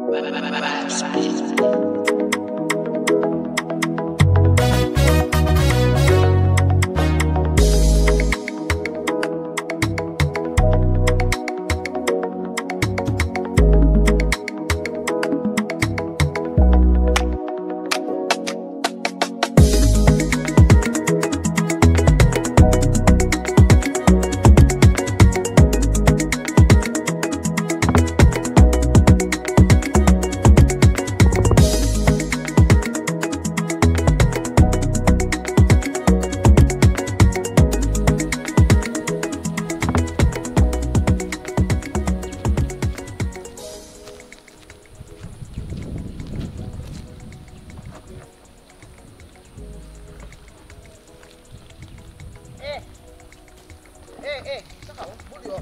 eh eh eh taxaw bul yoo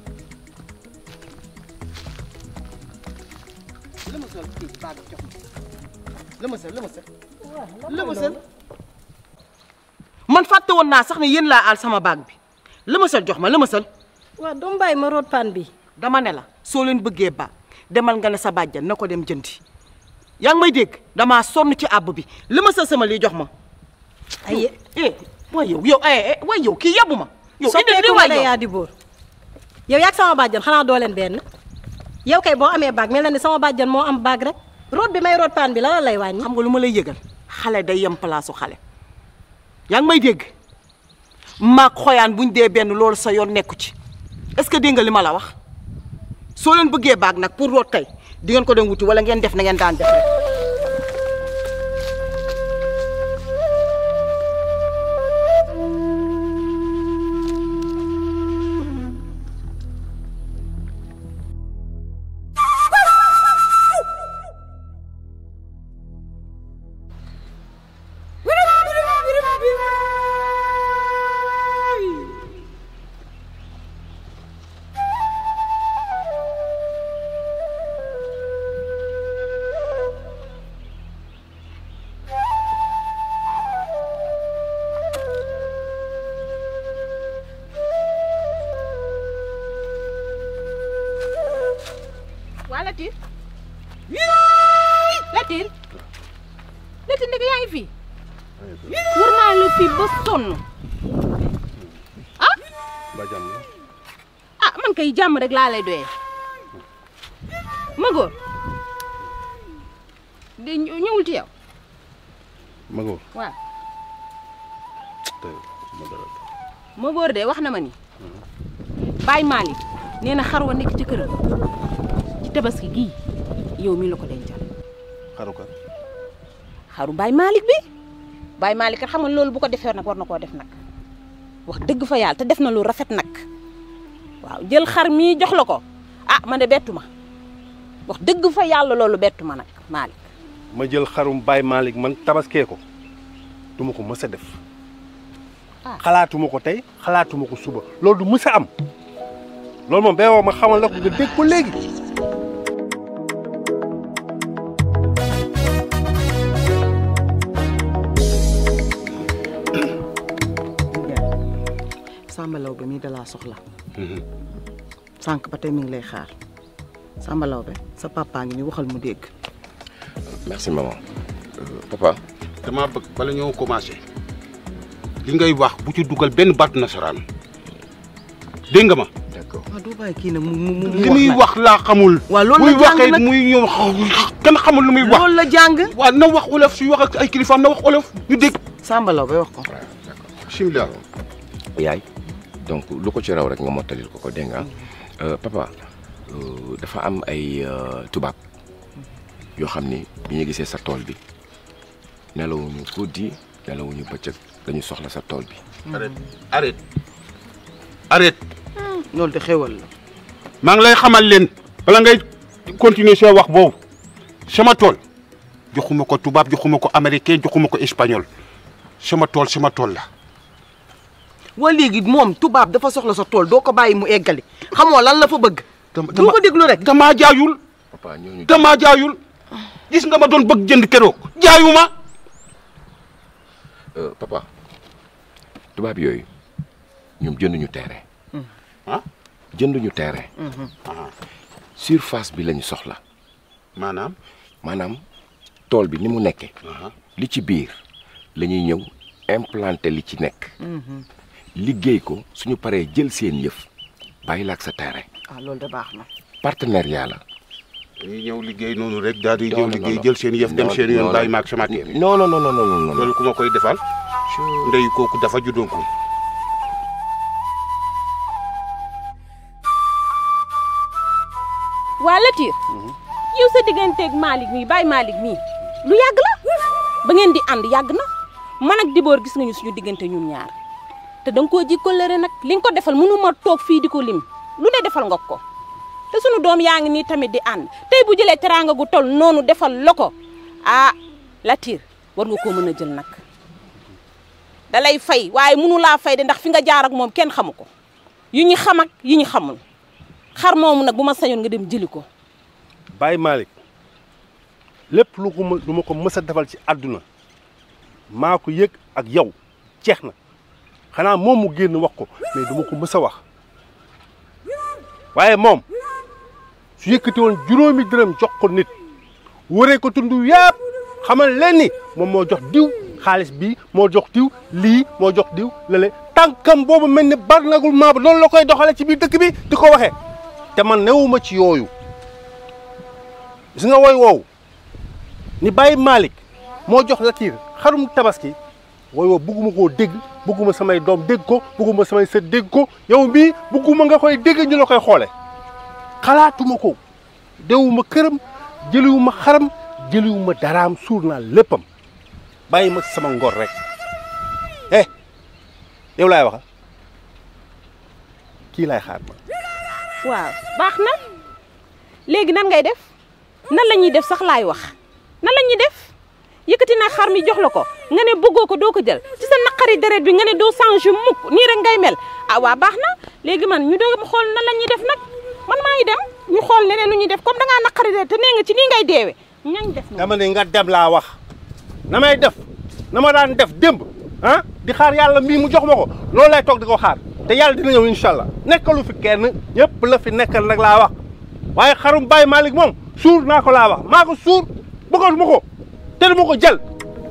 lëmasal kii baag bi jox ma lëmasal lëmasal lëmasal man fàtte woon naa sax ne yéen laa aal sama baag bi lëmasal jox ma lëmasal waaw doomu bàyyi ma root paan bi dama ne la soo leen bëggee ba demal nga ne sa bàjjan na ko dem jëndi yaa ngi may dégg damaa sonn ci àbb bi lëmasal sama lii jox ma ay eh waay yow yow eh eh waay yow kii yebbu ma yow indi di soppeeku waay nga yow yaa di boor yow yaag sama bàjjan xanaa doo leen benn yow kay boo amee baag mel na ni sama bàjjan moo am baag rek root bi may root paan bi la la lay wàññi xam nga lu ma lay yëgal xale day yem palaasu xale yaa ngi may dégg maag xoyaan buñ dee benn loolu sa yoon nekku ci est-ce que dégg nga li ma la wax soo leen bëggee baag nag pour root tey di ngeen ko dem wuti wala ngeen def na ngeen daan def rek waa Latir Latir Latir ndeke yaa ngi fii war naa la fii ba sonn ah ba jàmm la ah man kay jàmm rek laa lay doyee ma góor de ñë- ñëwul ci yow ma góor waaw tey ma dara ma góor de wax na ma ni Baye Malick nee na xar wa nekk ci këram ci tabaski gii yow mi la ko dencal xaru ka xaru Baye Malick bi Baye Malick kat xam nga loolu bu ko defee nag war na koo def nag wax dëgg fa yàlla te def na lu rafet nag waaw jël xar mii jox la ko ah man de bettu ma wax dëgg fa yàlla loolu bettu ma nag Malick ma jël xarum Baye Malick man tabaskee ko du ma ko mës a def Ah. xalaatuma ko tey xalaatuma ko suba loolu du mës a am loolu moom bee woo ma xamal la ko nga dégg ko léegi Samba Law bi mii dalaa soxla sànq ba tey mi ngi lay xaar Samba Law bi sa papa ngi ni waxal mu dégg merci maman papa damaa bëgg bala ñoo commencé li ngay wax bu ci dugal benn baatu nasaraan dégg nga ma. d'accord waaw doo bàyyi kii nag mu mu mu li muy wax laa xamul. waaw loolu muy la jàng waxee nag muy ñëw kenn xamul lu muy wax. loolu la jàng waaw na wax olof suy wax ak ay kilifaam na wax olof ñu dégg. Samba Law bay wax ko bismillah. yaay donc lu ko ci raw rek nga mottalil ko ko dégg nga Euh, papa euh, dafa am ay euh, tubaab yoo xam ni bi ñu gisee sa tool bi nelawuñu guddi nelawuñu bëccëg dañu soxla sa tool bi arrête arrête arrête. loolu de xéwal la maa ngi lay xamal leen bala ngay continuer soo wax boobu sama tool joxuma ko tubaab joxuma ko américain joxuma ko espagnol sama tool sama tool la. waa léegi moom tubaab dafa soxla sa tool doo ko bàyyi mu eggali xamoo lan la fa bëgg dama doo ko déglu rek damaa jaayul papa ñooñu damaa jaayul gis nga ma doon bëgg jënd keroog jaayuma. Euh, papa tubaab yooyu ñoom jënduñu terrain ah jënduñu terrain surface bi lañu soxla maanaam. maanaam tool bi ni mu nekkee li ci biir la ñuy ñëw implanter li ci nekk liggéey ko suñu paree jël seen yëf bàyyi la ak sa terrain ah loolu de baax na partenariat la dañuy ñëw liggéey noonu rek daal di Non, ñëw non, liggéey non. jël seen yëf dem Non, seen non, yoon non. bàyyi maag sama kër. non non non non non non loolu ku ma koy defal ndey kooku dafa juddoon ko waa Latir yow sa digganteeg Malick mii Baye Malick mii lu yàgg la ba ngeen di ànd yàgg na man ak Dibóor gis nga ñu suñu diggante ñun ñaar te da nga koo ji kóllëre nag li nga ko defal mënu ma toog fii di ko lim lu ne defal nga ko te sunu doom yaa ngi nii tamit di ànd tey bu jëlee teraanga gu tol noonu defal la ko ah Latir war nga koo mën a jël nag da lay fay waaye mënu laa fay de ndax fi nga jaar ak moom kenn xamu ko yu ñu xam ak yi ñu xamul xar moomu nag bu ma sañoon nga dem jëli ko Baye Malick lépp lu ko ma lu ma ko mës a defal ci àdduna maa ko yëg ak yow jeex na xanaa moom mu génn wax ko mais du ma ko mës a wax waaye moom su yëkkati woon juróomi dërëm jox ko nit wëree ko tund yëpp xamal leen ni moom moo jox diw xaalis bii moo jox diw lii moo jox diw lale tànkam boobu mel ni bar nagul maa ba noonu la koy doxale ci biir dëkk bi di ko waxee te man newuma ci yooyu gis nga woy woowu ni Baye Malick moo jox Latir xarum tabaski woy woowu bugguma koo dégg bugguma samay doom dégg ko bugguma samay sët dégg ko yow mii bugguma nga koy dégg ñu la koy xoole xalaatuma ko dewuma këram jëliwuma xaram jëliwuma daraam suur naa léppam bàyyi ma sama ngor rek eh yow laay waxa kii laay xaar ma waaw baax na léegi nan ngay def nan la ñuy def sax laay wax nan la ñuy def yëkkati naa xar mi jox la ko nga ne bëggoo ko doo ko jël ci sa naqari deret bi nga ne doo changé mukk nii rek ngay mel ah waa baax na léegi man ñu doog xool nan la ñuy def nag man maa ngi dem ñu xool leneen lu ñuy def comme da ngaa naqari deret te nee nga ci nii ngay deewe ñañ def moom dama ne nga dem laa wax na may def na ma daan def démb ah di xaar yàlla mii mu jox ma ko loolu lay toog di ko xaar te yàlla dina ñëw incha allah nekkalu fi kenn ñëpp la fi nekkal nag laa wax waaye xarum Baye Malick moom suur naa ko laa wax maa ko suur bëggoon ma ko te dama ko jël.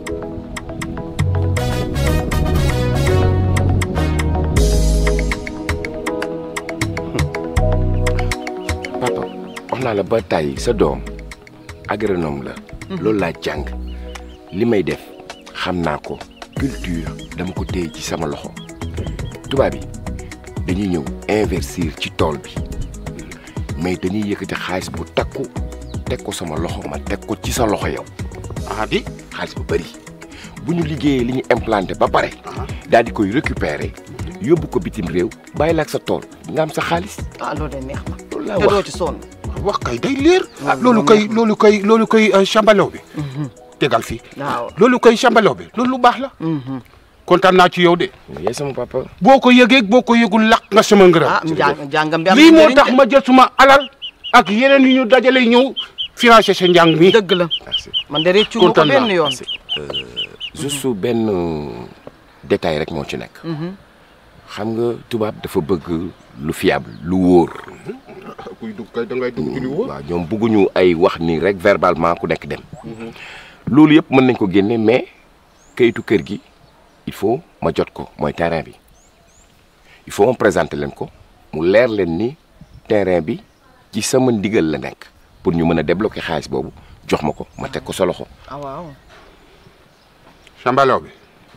papa wax naa la ba tàyyi sa doom agronome la loolu laa jàng li may def xam naa ko culture dama ko téye ci sama loxo tubaab yi dañuy ñëw investir ci tool bi mais dañuy yëkkati xaalis bu takku teg ko sama loxo ma teg ko ci sa loxo yow ah di xaalis bu bëri bu ñu liggéeyee li ñu implanté ba pare daal di koy récupérer yóbbu ko bitim réew bàyyi la ak sa tool nga am sa xaalis ah loolu de neex na loolu laa te doo wax ci sonn wax kay day leer ah Loolu loolu moom koy la. loolu koy loolu koy càmbalaw bi tegal fii waaw loolu koy càmbalaw bi loolu lu baax la kontaan naa ci yow de yaay sama papa boo ko yëgee boo ko yëgul laq nga sama ngërëm ah njàng njàngam bi am lii na moo njëriñ tax de. ma jël suma alal ak yeneen yu ñu dajale ñëw financé sa njàng mi dëgg la merci man de réccu ma ko Kontaan naa. benn yoon juste benn détail rek moo ci nekk xam nga tubaab dafa bëgg lu fiable lu wóor kuy dugg kay da ngay dugg ci li wóor waaw ñoom bëgguñu ay wax ni rek verbalement ku nekk dem loolu yëpp mën nañ ko génne mais kayitu kër gi il faut ma jot ko mooy terrain bi il faut ma présenter leen ko mu leer leen ni terrain bi ci sama ndigal la nekk pour ñu mën a débloquer xaalis boobu jox ma ko ma teg ko sa loxo ah waaw càmbalaw bi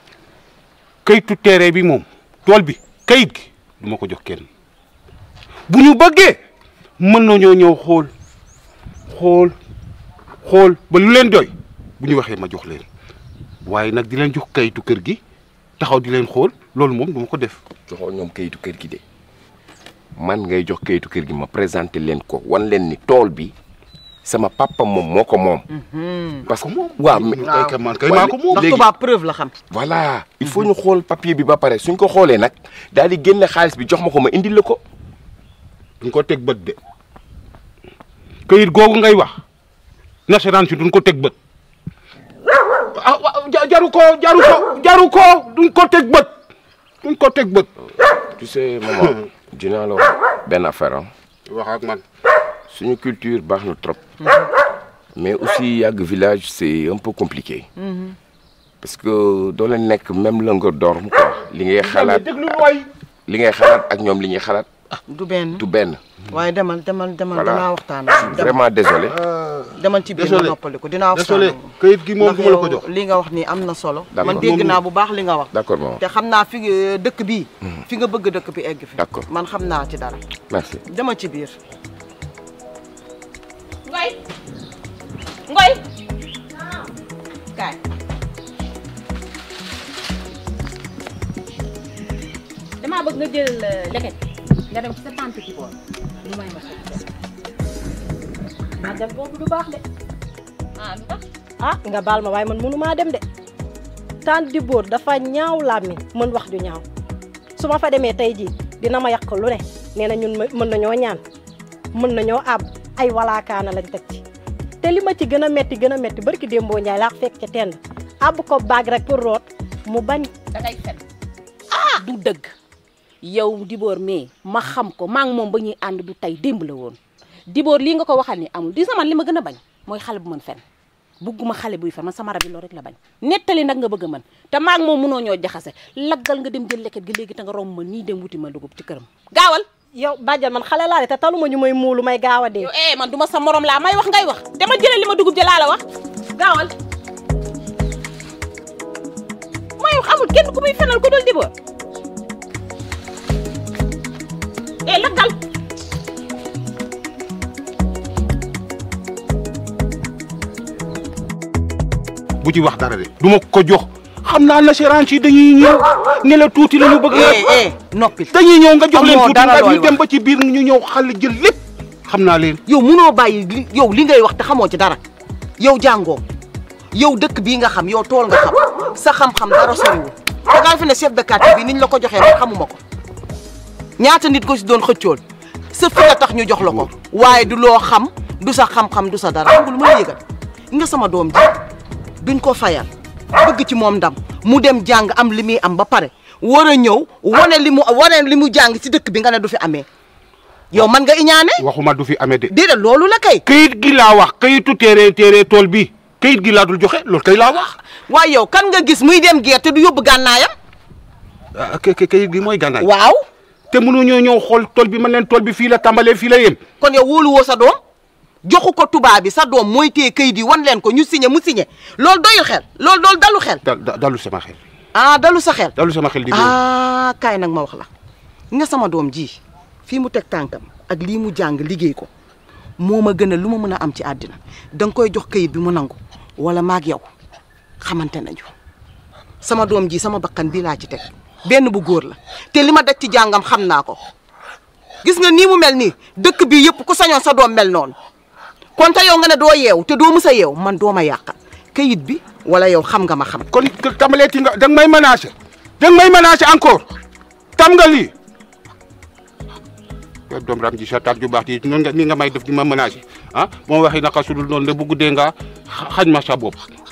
kayitu terrain bi moom tool bi kayit gi du ma ko jox kenn bu ñu bëggee mën nañoo ñëw xool xool xool ba lu leen doy bu ñu waxee ma jox leen waaye nag di leen jox kayitu kër gi taxaw di leen xool loolu moom du ma ko def joxoo ñoom kayitu kër gi de man ngay jox kayitu kër gi ma présenté leen ko wan leen ni tool bi sama papa moom moo ko moom. parce que waaw mais kay kay man kay maa ko moom ndax léegi- tubaab preuve la xam voilà il faut ñu xool papier bi ba pare suñ ko xoolee nag daal di génne xaalis bi jox ma ko ma indil la ko. duñ ko teg bët de kayit googu ngay wax nasaraan si duñ ko teg bët ah wa- ja- jaru ko jaru ko jaru ko duñ ko teg bët duñ ko teg bët tu sais maman dinaa la wax benn affaire ah wax ak man suñu culture baax na trop mais aussi yàgg village c'est un peu compliqué parce que doo leen nekk même longueur d'onde quoi li ngay xalaat déglu waay li ngay xalaat ak ñoom li ñuy xalaat du benn du benn waaye demal demal demal Voilà. dinaa waxtaan ak moom. Demal. vraiment désolé demal ci biir Désolé. nga noppaliku dinaa waxtaan désolé ak moom. kayit gi moom ndax du ma la ko yow jox li nga wax ni am na solo D'accord. man dégg Moom- naa bu baax li nga wax d'accord maman te xam naa fi nga- dëkk bii fi nga bëgg dëkk bi egg fi D'accord. man xam naa ci dara merci demal ci biir ngoy ngoy kaay damaa bëgg nga jël leket nga dem ci sa tante ci bool lu may ma ma dem boobu du baax de ah lu tax ah nga baal ma waaye man mënumaa dem de tante di bóor dafa ñaaw làmmiñ mën wax ju ñaaw su ma fa demee tey jii dina ma yàq lu ne nee na ñun ma- mën nañoo ñaan mën nañoo àbb ay walaakaana lañ teg ci te li ma ci gën a metti gën a metti barki démboo Njaay laa fekk ca tend àbb ko baag rek pour root mu bañ da ngay fen ah du dëgg yow diboor mais ma xam ko maa ngi moom ba ñuy ànd du tey démb la woon diboor lii nga ko waxal ni amul di sama li ma gën a bañ mooy xale bu mën fen bugguma xale buy fen man sama rab yi loolu rek la bañ nettali nag nga bëgg a mën te maa ngi moom mënoo ñoo jaxase laggal nga dem jël leket gi léegi te nga romb ma nii dem wuti ma dugub ci këram gaawal yow bàjjan man xale laa de te taluma ñu may muulu may gaaw a dee yow eh man du ma sa morom laa may wax ngay wax dama jëlee li ma dugub ja laa la wax gaawal mooy wax amul kenn ku muy fenal ku dul diboor eh laggal bu ci wax dara de du ma ko jox xam naa l'assurance yi dañuy ñëw ne la tuuti la ñu bëgg eh eh noppil dañuy ñëw nga jox leen Amoo tuuti dara nga looy ñu dem wax. ba ci biir ñu ñëw xal jël lépp xam naa leen yow munoo bàyyi li yow li ngay wax te xamoo ci dara yow jàngoo yow dëkk bii nga xam yow tool nga xam sa xam-xam dara soriwul te nga fi ne chef de quartier bi niñ la ko joxee man xamuma ko ñaata nit ko si doon xëccool sa fi la tax ñu jox la ko waaye du loo xam du sa xam-xam du sa dara xam nga lu ma la yëgal nga sama doom ji duñ ko fayal bëgg ci moom ndam mu dem jàng am li muy am ba pare war a ñëw wane li mu wane li mu jàng ci dëkk bi nga ne du fi amee yow man nga iñaane waxuma du fi amee de déedéet loolu la kay kayit gi laa wax kayitu téere téere tool bi kayit gi laa dul joxe loolu kay laa wax waaye yow kan nga gis muy dem gerte du yóbbu gànnaayam ah kay kayit gi mooy gànnaay waaw te mënu ñoo ñëw xool tool bi man leen tool bi fii la tàmbalee fii la yem kon yow wóolu woo sa doom joxu ko tubaab bi sa doom mooy téye kayit yi wan leen ko ñu signé mu signé loolu doyul xel loolu doolu dalu xel da da- dalu sama xel ah dalu sa xel dalu sama xel di ah kaay nag ma wax la nga sama doom ji fii mu teg tànkam ak lii mu jàng liggéey ko moo ma gën a lu ma mën a am ci àddina da nga koy jox kayit bi mu nangu wala maag yow xamante nañu sama doom ji sama bakkan bii laa ci teg benn bu góor la te li ma daj ci jàngam xam naa ko gis nga nii mu mel nii dëkk bi yëpp ku sañoon sa doom mel noonu kon te yow nga ne doo yeew te doo mës a yeew man doo ma yàqal kayit bi wala yow xam nga ma xam kon tàmbalee ti nga da nga may menacé da nga may menacé encore tam nga lii yow doom ram ji sa taat ju baax ji noonu nga ni nga may def di ma menacé ah moo waxi naka sudul noonu la bu guddee nga xa- xañ ma sa bopp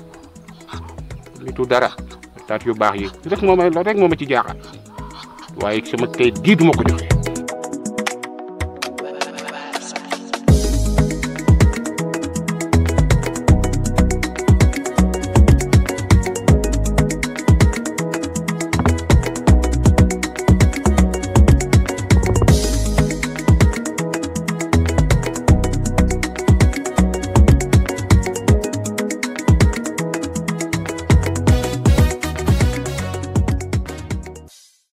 litu dara taat yu baax yi rek moo may rek moo ma ci jaaxal waaye sama kayit gii du ma ko joxe